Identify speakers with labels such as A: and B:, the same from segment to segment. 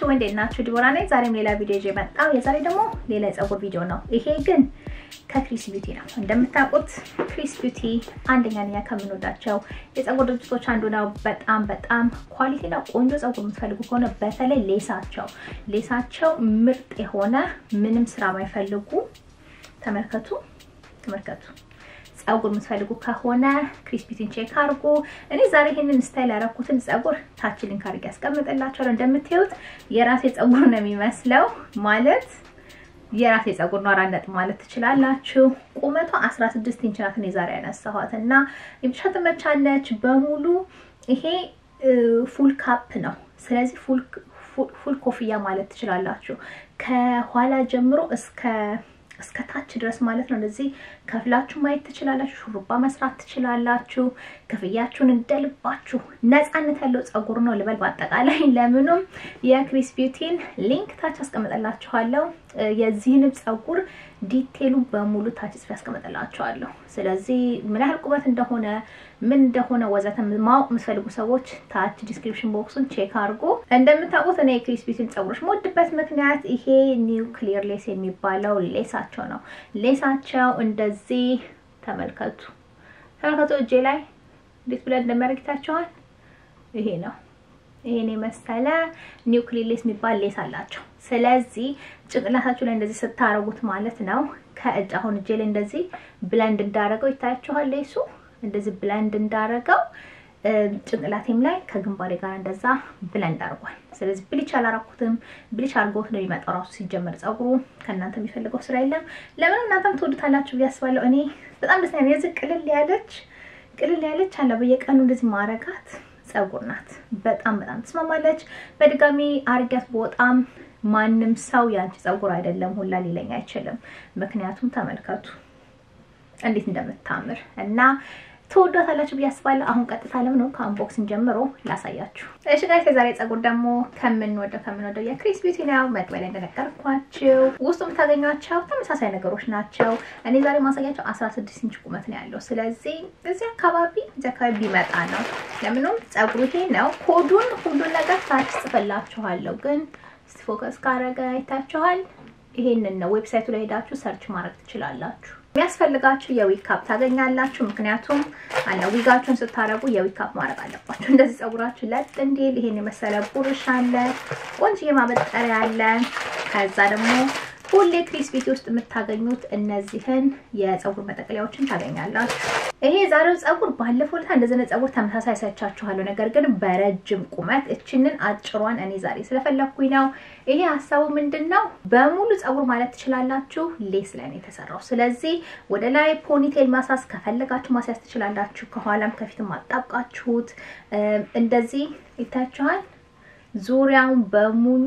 A: ናችሁ? እንዴት ናችሁ? ዲቦራ ነኝ። ዛሬም ሌላ ቪዲዮ ይዤ መጣሁ። የዛሬ ደግሞ ሌላ የፀጉር ቪዲዮ ነው። ይሄ ግን ከክሪስ ቢዩቲ ነው። እንደምታውቁት ክሪስ ቢዩቲ አንደኛ ነኛ ከምንወዳቸው የፀጉር ድርጅቶች አንዱ ነው። በጣም በጣም ኳሊቲና ቆንጆ ፀጉር የምትፈልጉ ከሆነ በተለይ ሌሳቸው ሌሳቸው ምርጥ የሆነ ምንም ስራ ማይፈልጉ ተመልከቱ፣ ተመልከቱ ፀጉር የምትፈልጉ ከሆነ ክሪስ ቢዩቲን ቼክ አድርጉ። እኔ ዛሬ ይሄንን ስታይል ያደረኩትን ፀጉር ታች ሊንክ አድርጌ ያስቀምጥላችኋለሁ። እንደምታዩት የራሴ ፀጉር ነው የሚመስለው ማለት የራሴ ፀጉር ነው። አራት ነጥብ ማለት ትችላላችሁ። ቁመቷ 16 ኢንች ናት። እኔ ዛሬ ያነሳኋት እና የብቻ ትመቻለች በሙሉ። ይሄ ፉል ካፕ ነው። ስለዚህ ፉል ኮፍያ ማለት ትችላላችሁ። ከኋላ ጀምሮ እስከ እስከ ታች ድረስ ማለት ነው። እንደዚህ ከፍላችሁ ማየት ትችላላችሁ። ሹሩባ መስራት ትችላላችሁ። ክፍያችሁን እንደልባችሁ ነፃነት ያለው ፀጉር ነው ልበል። በአጠቃላይ ለምኑም የክሪስ ቢዩቲን ሊንክ ታች አስቀምጠላችኋለሁ። የዚህንም ፀጉር ዲቴሉ በሙሉ ታች ጽፌ ያስቀምጠላችኋለሁ። ስለዚህ ምን ያህል ቁመት እንደሆነ ምን እንደሆነ ወዘተ ማወቅ የምትፈልጉ ሰዎች ታች ዲስክሪፕሽን ቦክሱን ቼክ አድርጎ። እንደምታውቁት እኔ የክሪስ ቢዩቲን ፀጉሮች የምወድበት ምክንያት ይሄ ኒው ክሊር ሌስ የሚባለው ሌሳቸው ነው። ሌሳቸው እንደዚህ ተመልከቱ፣ ተመልከቱ እጄ ላይ እንዴት ብለን እንደሚያደርግታቸዋል። ይሄ ነው ይሄን የመሰለ ኒው ክሊር ሌስ የሚባል ሌስ አላቸው። ስለዚህ ጭንቅላታችሁ ላይ እንደዚህ ስታረጉት ማለት ነው ከእጅ አሁን እጄ ላይ እንደዚህ ብለንድ እንዳረገው ይታያችኋል ሌሱ እንደዚህ ብለንድ እንዳረገው ጭንቅላቴም ላይ ከግንባሬ ጋር እንደዛ ብለንድ አድርጓል። ስለዚህ ብሊች አላረኩትም። ብሊች አድርጎት ነው የሚመጣው ራሱ ሲጀመር ፀጉሩ ከእናንተ የሚፈልገው ስራ የለም። ለምን እናንተም ትወዱታላችሁ ብዬ አስባለሁ። እኔ በጣም ደስ ያለ የዚህ ቅልል ያለች ቅልል ያለች አለ በየቀኑ እንደዚህ ማረጋት ፀጉር ናት። በጣም በጣም ትስማማለች። በድጋሚ አርጊያት በጣም ማንም ሰው ያንቺ ፀጉር አይደለም ሁላ ሊለኝ አይችልም። ምክንያቱም ተመልከቱ እንዴት እንደምታምር እና ትወዷታላችሁ ብዬ አስባለሁ። አሁን ቀጥታ ለምን ነው ከአንቦክሲንግ ጀምሮ ላሳያችሁ። እሺ ጋይስ የዛሬ ፀጉር ደግሞ ከምንወደው ከምንወደው የክሪስ ቢዩቲ ነው። መግቢያ ላይ እንደነገርኳችሁ ውስጡ የምታገኟቸው ተመሳሳይ ነገሮች ናቸው። እኔ ዛሬ ማሳያቸው 16 ኢንች ቁመት ነው ያለው። ስለዚህ እዚህ አካባቢ እዚህ አካባቢ ቢመጣ ነው። ለምንም ፀጉሩ ይሄ ነው። ኮዱን ሁሉን ነገር ታች ጽፈላችኋለሁ፣ ግን ፎከስ ካረገ አይታችኋል። ይሄንን ነው ዌብሳይቱ ላይ ሄዳችሁ ሰርች ማድረግ ትችላላችሁ። የሚያስፈልጋችሁ የዊግ ካፕ ታገኛላችሁ። ምክንያቱም አለ ዊጋችሁን ስታረጉ የዊግ ካፕ ማድረግ አለባችሁ። እንደዚህ ፀጉራችሁ ለጥ እንዲል ይሄን የመሰለ ቡርሽ አለ፣ ቆንጆ ማበጠሪያ አለ። ከዛ ደግሞ ሁሌ ክሪስ ቢዩቲ ውስጥ የምታገኙት እነዚህን የፀጉር መጠቅለያዎችን ታገኛላችሁ። ይሄ የዛሬው ፀጉር ባለፈው ዕለት እንደዚህ አይነት ፀጉር ተመሳሳይ ሳይቻችኋለሁ፣ ነገር ግን በረጅም ቁመት እችንን አጭሯን እኔ ዛሬ ስለፈለኩኝ ነው። ይሄ ሀሳቡ ምንድን ነው? በሙሉ ፀጉር ማለት ትችላላችሁ። ሌስ ላይ ነው የተሰራው። ስለዚህ ወደ ላይ ፖኒቴል ማሳስ ከፈለጋችሁ ማስያዝ ትችላላችሁ። ከኋላም ከፊትም አጣብቃችሁት እንደዚህ ይታችኋል። ዙሪያውን በሙሉ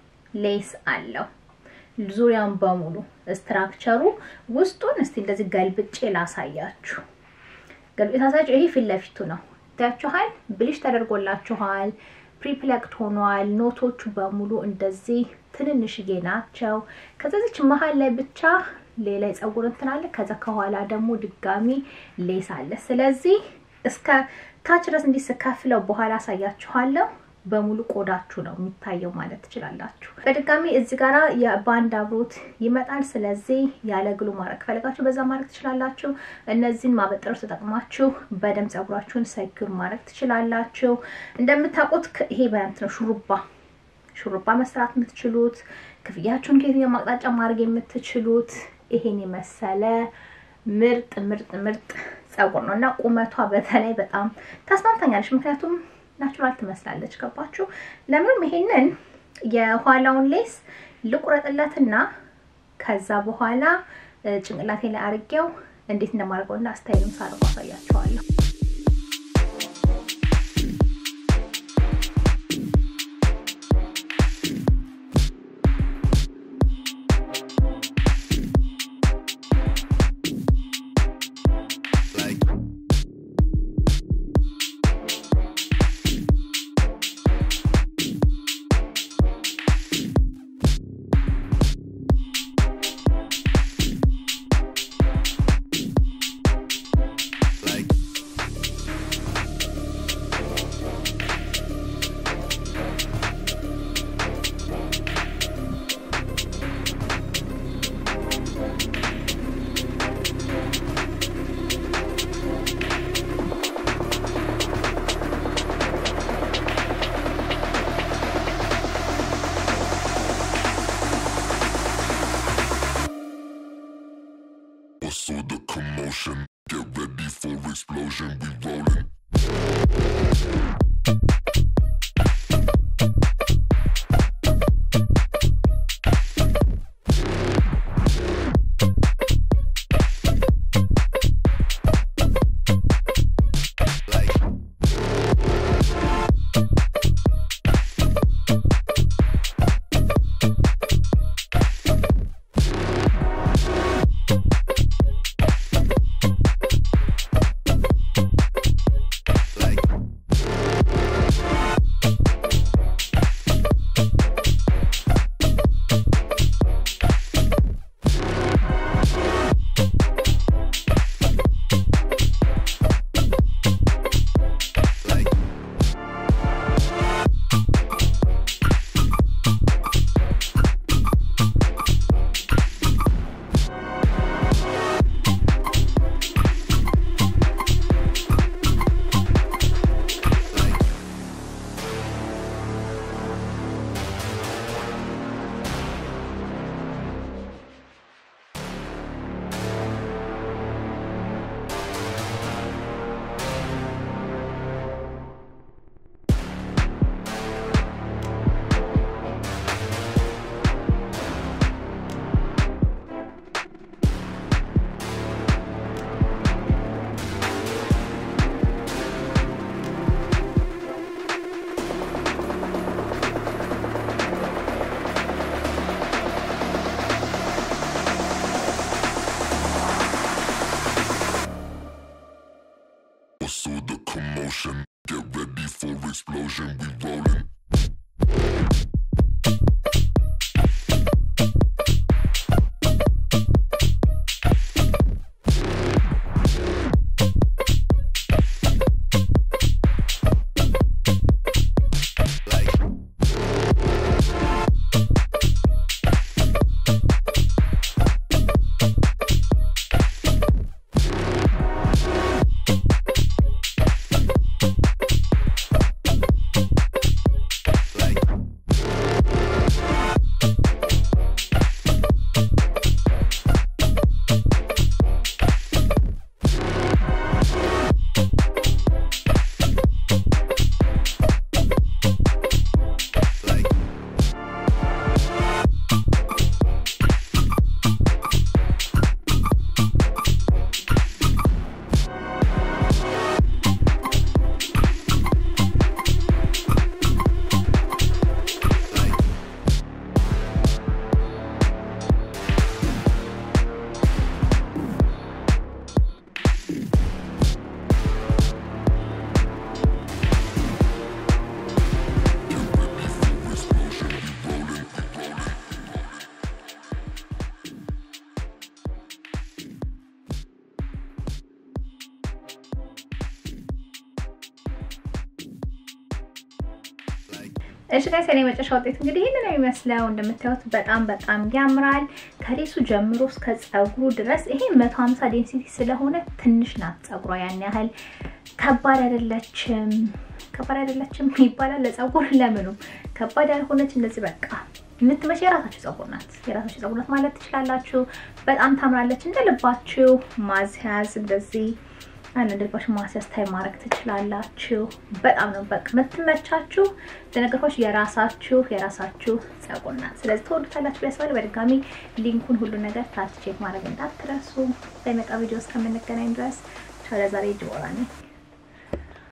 A: ሌስ አለው። ዙሪያውን በሙሉ ስትራክቸሩ ውስጡን እስቲ እንደዚህ ገልብጬ ላሳያችሁ። ገልብጬ ሳሳያችሁ ይሄ ፊት ለፊቱ ነው ታያችኋል። ብሊሽ ተደርጎላችኋል። ፕሪፕለክት ሆኗል። ኖቶቹ በሙሉ እንደዚህ ትንንሽዬ ናቸው። ከዛዚች መሀል ላይ ብቻ ሌላ የፀጉር እንትን አለ። ከዛ ከኋላ ደግሞ ድጋሚ ሌስ አለ። ስለዚህ እስከ ታች ድረስ እንዲህ ስከፍለው በኋላ አሳያችኋለሁ። በሙሉ ቆዳችሁ ነው የሚታየው ማለት ትችላላችሁ። በድጋሚ እዚህ ጋራ የባንድ አብሮት ይመጣል። ስለዚህ ያለ ግሉ ማድረግ ከፈለጋችሁ በዛ ማድረግ ትችላላችሁ። እነዚህን ማበጠሮች ተጠቅማችሁ በደንብ ፀጉራችሁን ሰኪር ማድረግ ትችላላችሁ። እንደምታውቁት ይሄ በንት ነው ሹሩባ ሹሩባ መስራት የምትችሉት ክፍያችሁን ከየትኛው ማቅጣጫ ማድረግ የምትችሉት ይሄን የመሰለ ምርጥ ምርጥ ምርጥ ፀጉር ነው እና ቁመቷ በተለይ በጣም ታስማምታኛለች ምክንያቱም ናቹራል ትመስላለች። ገባችሁ? ለምንም ይሄንን የኋላውን ሌስ ልቁረጥለትና ከዛ በኋላ ጭንቅላቴ ላይ አርጌው እንዴት እንደማደርገውና ስታይልም ሳርጎ አሳያችኋለሁ።
B: So the commotion, get ready for explosion. We rolling. So the commotion, get ready for explosion. We rolling. Get ready for explosion. We rolling. We rolling.
A: እሺ ጋይስ የኔ መጨረሻ ውጤት እንግዲህ ይህንን ነው የሚመስለው። እንደምታዩት በጣም በጣም ያምራል። ከሌሱ ጀምሮ እስከ ጸጉሩ ድረስ ይሄ 150 ዴንሲቲ ስለሆነ ትንሽ ናት ጸጉሯ፣ ያን ያህል ከባድ አይደለችም። ከባድ አይደለችም ይባላል ለጸጉር ለምኑም ከባድ ያልሆነች እንደዚህ በቃ የምትመች የራሳችሁ ጸጉር ናት። የራሳችሁ ጸጉር ናት ማለት ትችላላችሁ። በጣም ታምራለች። እንደ ልባችሁ ማስያዝ እንደዚህ አንድ ልባችሁ ማስያዝ ታይ ማድረግ ትችላላችሁ። በጣም ነው በቃ የምትመቻችሁ። ለነገሮች የራሳችሁ የራሳችሁ ጸጉር ናት። ስለዚህ ተወዱታላችሁ ያስባል። በድጋሚ ሊንኩን ሁሉ ነገር ታች ቼክ ማድረግ እንዳትረሱ። በመጣ ቪዲዮ እስከምንገናኝ ድረስ ቻው። ለዛሬ ጅቦራ ነኝ።